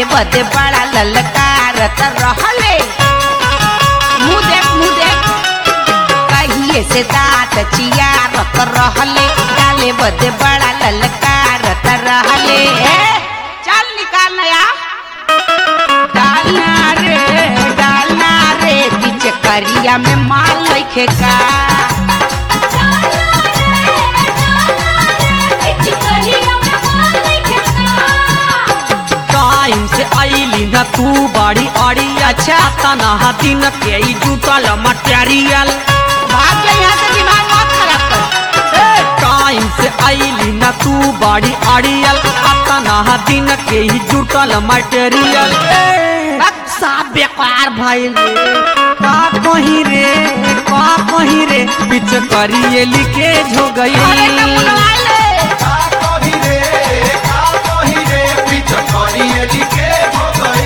बदे बड़ा ललकारत रहले मुँह देख मुँह देख कहिए से दांत चियारत रहले डाले बदे बड़ा ललकारत रहले ए, चल निकाल नया डालना रे डालना रे बीच करिया में माल लइखे का टाइम से आईली न तू बड़ी अड़ी अच्छा तना दिन के ई जुटल मटेरियल भाग जा यहाँ से दिमाग मत खराब कर टाइम से आईली न तू बड़ी अड़ियल तना दिन के ई जुटल मटेरियल सब बेकार भइल रे का कहीं रे का कहीं रे पिछ करिए लिखे झो अरे तो गई बुलवा ले का कही रे का कही रे पीछे करिए लिखे हो गई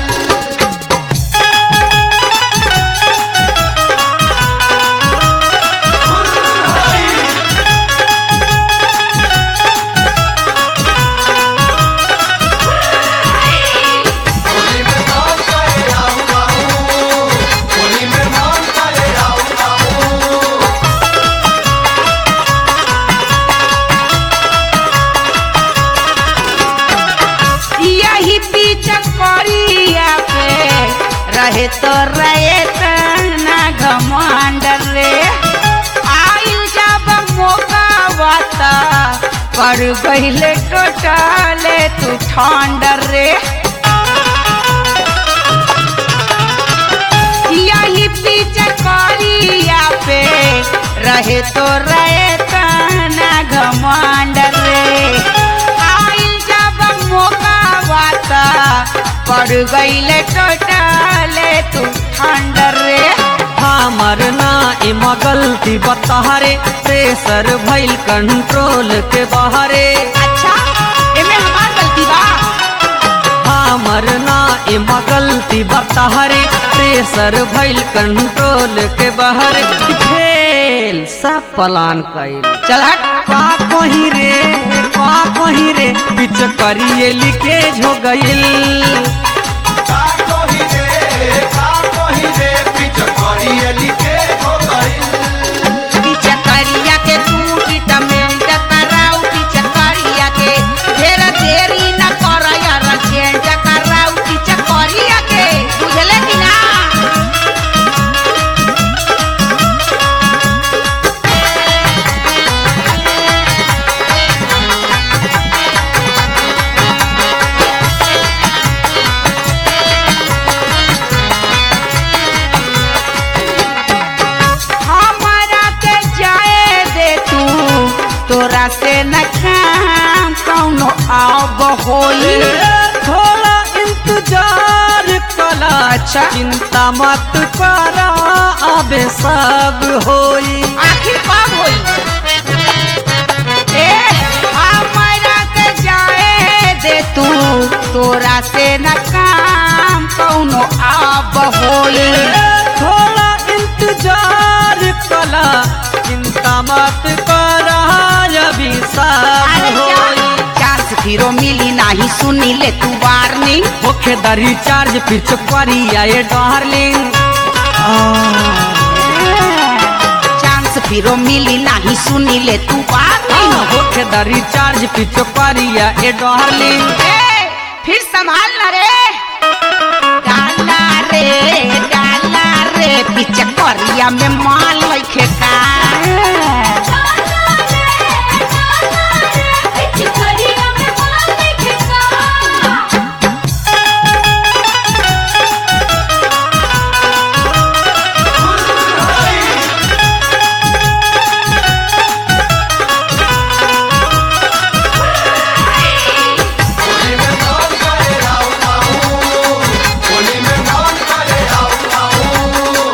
होली में नाम करे आऊ आऊ होली में नाम करे आऊ आऊ यही बीच करिया पे रहे तो रहे ना घमंड रे आयु जब मौका बता कर गईले टोटले तू ठंड रे यही बीच करिया पे रहे तो रहे ना घमंड रे आइल जब मौका बाता पड़ गईले टोटले तू ठंड रे हमर ना एमा गलती बताहरे प्रेशर भइल कंट्रोल के बाहरे अच्छा एमे हमार गलती बा हमर ना एमा गलती बताहरे प्रेशर भइल कंट्रोल के बाहरे फेल सब प्लान कइल चल हट का कहीं रे का कहीं रे पिछ करिए लिखे झो गइल का कही रे का कही रे पीछे करिए लिखे हो गई बीच करिया के टूटी टमेंट कराऊ बीच करिया के ढेर देरी न कर यार चेंज कराऊ बीच करिया के बुझले कि ना हमारा के जाए दे तू तोरा से न काम कौनो आब होई थोड़ा इंतजार कला अच्छा। चिंता मत करा अबे सब होई आखिर कब होई ए हमारा के जाए दे तू तोरा से न काम कौनो आब होई थोड़ा इंतजार कला चिंता मत करा अभी सब अरे होई चांस फिरो मिली नाही सुनी ले तू वार्निंग होखे द रिचार्ज फिर चुकवरिया ये डार्लिंग चांस फिरो मिली नाही सुनी ले तू वार्निंग होखे द रिचार्ज फिर चुकवरिया ये डार्लिंग ए, फिर संभाल ना रे डाला रे डाला रे बीच करिया में माल लइखे का होली में नाम करे आऊ आऊ होली में नाम करे आऊ आऊ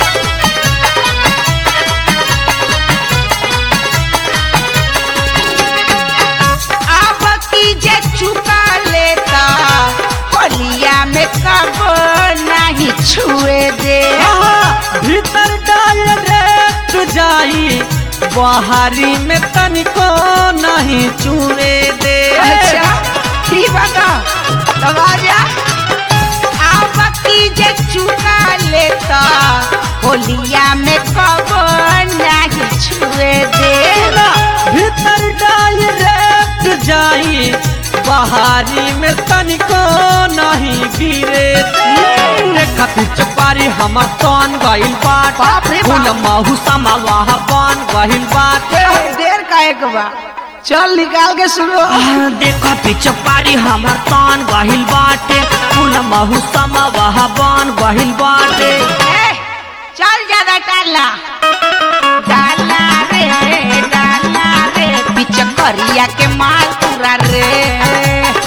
अब की जे चुका लेता होलिया में कब नहीं छुए दे भीतर डायरेक्ट जाई बाहरी में तनिको नहीं चूरे दे अच्छा ठीक बा का लगा जा अब की जे चुका लेता होलिया में कब नहीं छुए दे भीतर डायरेक्ट जाई बहारी में तनिको नहीं गिरे देखा पीछे पारी हमर तन गइल बाट बाप रे बाप। फूल महू समावा बन गइल बाट देर का एक बा चल निकाल के सुनो आह, देखा पीछे पारी हमर तन गइल बाटे फूल महू समावा बन गइल बाटे ए, चल ज्यादा डाला डाला रे डाला रे पीछे करिया के माल पूरा रे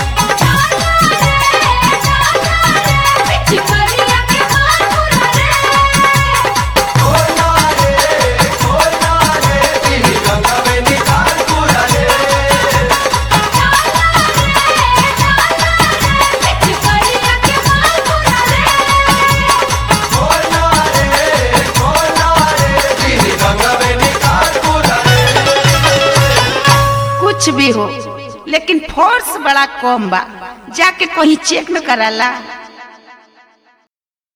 खोला रे खोला रे तेरी गंगा में निकाल पूरा रे खोला रे खोला रे तेरी गंगा में निकाल पूरा रे कुछ भी हो लेकिन फोर्स बड़ा कम बा जाके कहीं चेक न कराला